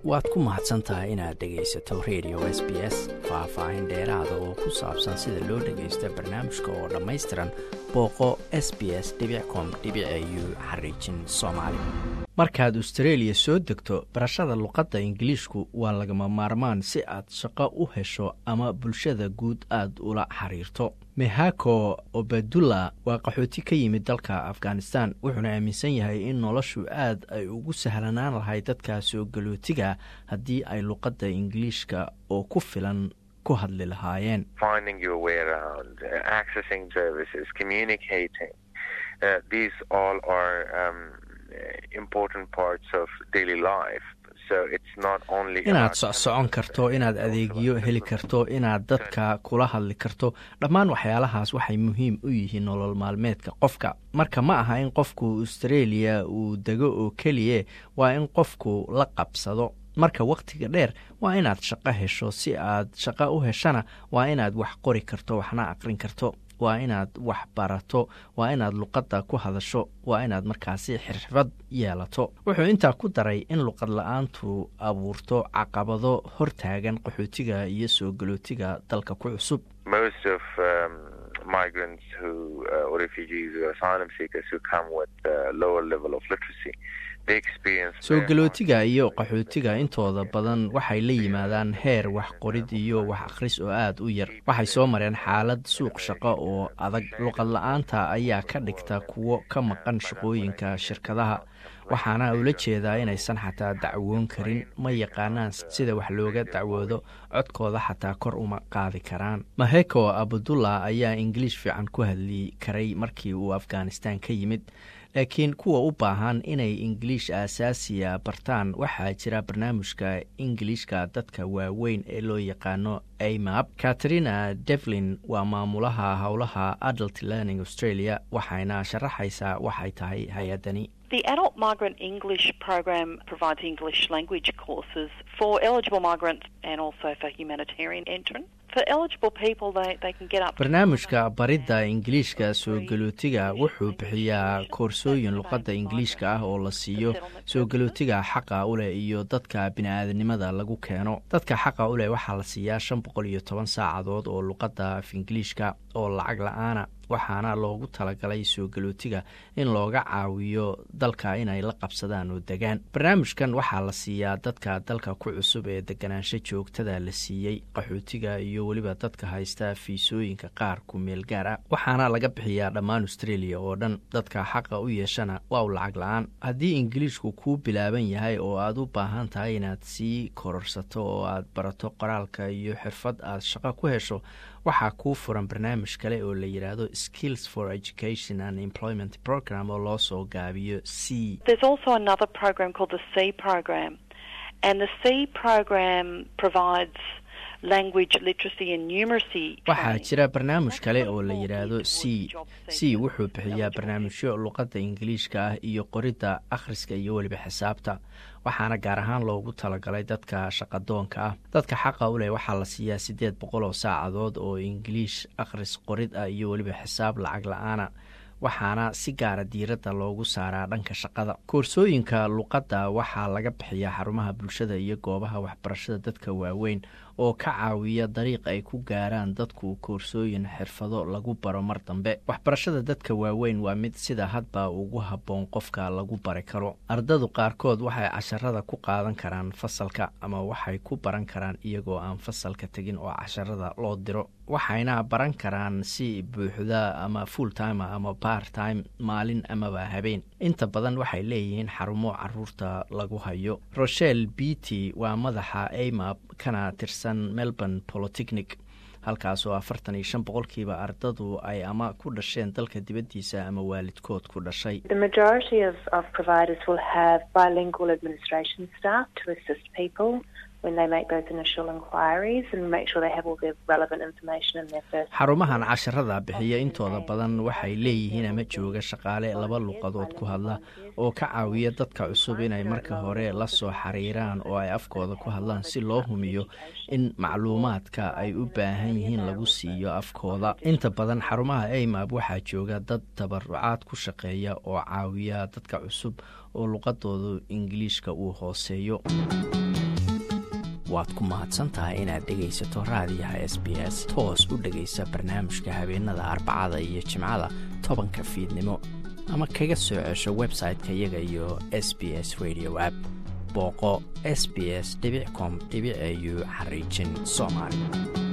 waad ku mahadsan tahay inaad dhegaysato radio s b s faah-faahin dheeraada oo ku saabsan sida loo dhagaysto barnaamijka oo dhammaystiran booqo s b s com u xariijin soomaali markaad astareeliya soo degto barashada luqadda ingiliishku waa lagama maarmaan si aad shaqo u hesho ama bulshada guud aad ula xiriirto mehako obadula waa qaxooti ka yimid dalka afghanistan wuxuuna aaminsan yahay in noloshu aad ay ugu sahlanaan lahay dadka soo galootiga haddii ay luqadda ingiliishka oo ku filan ku hadli lahaayeen inaad socsocon karto inaad adeegyo heli karto inaad dadka kula hadli karto dhammaan waxyaalahaas waxay muhiim u yihiin nolol maalmeedka qofka marka ma aha in qofku australia uu dego oo keliye waa in qofku la qabsado marka wakhtiga dheer waa inaad shaqo hesho si aad shaqo u heshana waa inaad wax qori karto waxna aqrin karto waa inaad wax barato waa inaad luqadda ku hadasho waa inaad markaasi xirfad yeelato wuxuu intaa ku daray in luqad la-aantu abuurto caqabado hortaagan qaxootiga iyo soo galootiga dalka ku cusub soo galootiga iyo qaxootiga intooda badan waxay la yimaadaan heer wax qorid iyo wax akhris oo aad u yar waxay soo mareen xaalad suuq shaqo oo adag luqad la-aanta ayaa ka dhigta kuwo ka maqan shaqooyinka shirkadaha waxaana ula jeedaa inaysan xataa dacwoon karin ma yaqaanaan sida wax looga dacwoodo codkooda xataa kor uma qaadi karaan maheko abdullah ayaa ingiliish fiican ku hadli karay markii uu afghanistan ka yimid laakiin kuwa u baahan inay ingiliish aasaasiya bartaan waxaa jira barnaamijka ingiliishka dadka waaweyn ee loo yaqaano amap katrina devlin waa maamulaha howlaha adult learning australia waxayna sharaxaysaa waxay tahay hay-adani The Adult Migrant English program provides English language courses for eligible migrants and also for humanitarian entrants. barnaamijka baridda ingiliishka soo galootiga wuxuu bixiyaa koorsooyin luqadda ingiliishka ah oo la siiyo soo galootiga xaqa u leh iyo dadka bini-aadanimada lagu keeno dadka xaqa u leh waxaa la siiyaa shan boqol iyo toban saacadood oo luqadda af ingiliishka oo lacag la-aana waxaana loogu talagalay soo galootiga in looga caawiyo dalka inay la qabsadaan oo degaan barnaamijkan waxaa la siiyaa dadka dalka ku cusub ee deganaansho joogtada la siiyey qaxootiga iyo weliba dadka haysta fiisooyinka qaar ku meel gaar ah waxaana laga bixiyaa dhammaan australia oo dhan dadka xaqa u yeeshana waa u lacag la-aan haddii ingiliishku kuu bilaaban yahay oo aad u baahan tahay inaad sii kororsato oo aad barato qoraalka iyo xirfad aad shaqo ku hesho waxaa kuu furan barnaamij kale oo la yidhaahdo skills for education and employment program oo loo soo gaabiyo c waxaa jira barnaamij kale oo la yidhaahdo c c wuxuu bixiyaa barnaamijyo luqadda ingiliishka ah iyo qoridda akhriska iyo weliba xisaabta waxaana gaar ahaan loogu talagalay dadka shaqadoonka ah dadka xaqa u leh waxaa la siiyaa siddeed boqol oo saacadood oo ingiliish akhris qorid ah iyo weliba xisaab lacag la-aana waxaana si gaara diiradda loogu saaraa dhanka shaqada koorsooyinka luqadda waxaa laga bixiyaa xarumaha bulshada iyo goobaha waxbarashada dadka waaweyn oo ka caawiya dariiq ay ku gaaraan dadku koorsooyin xirfado lagu baro mar dambe waxbarashada dadka waaweyn waa mid sida hadba ugu habboon qofka lagu bari karo ardadu qaarkood waxay casharada ku qaadan karaan fasalka ama waxay ku baran karaan iyagoo aan fasalka tegin oo casharada loo diro waxayna baran karaan si buuxda ama full time ama part time maalin amaba habeen inta badan waxay leeyihiin xarumo caruurta lagu hayo rochelle bity waa madaxa amap kana tirsan melbourne polotechnic halkaasoo afartan iyo shan boqolkiiba ardadu ay ama ku dhasheen dalka dibaddiisa ama waalidkood ku dhashay xarumahan casharada bixiya intooda badan waxay leeyihiin ama jooga shaqaale laba luqadood ku hadla oo ka caawiya dadka cusub inay marka hore la soo xiriiraan oo ay afkooda ku hadlaan si loo humiyo in macluumaadka ay u baahan yihiin lagu siiyo afkooda inta badan xarumaha amab waxaa jooga dad tabarucaad ku shaqeeya oo caawiya dadka cusub oo luqadoodu ingiliishka uu hooseeyo waad ku mahadsan tahay inaad dhegaysato raadiyaha s b s toos u dhegaysa barnaamijka habeenada arbacada iyo jimcada tobanka fiidnimo ama kaga soo cesho website-ka iyaga iyo s b s radio app booqo s b s com au xariijin soomaali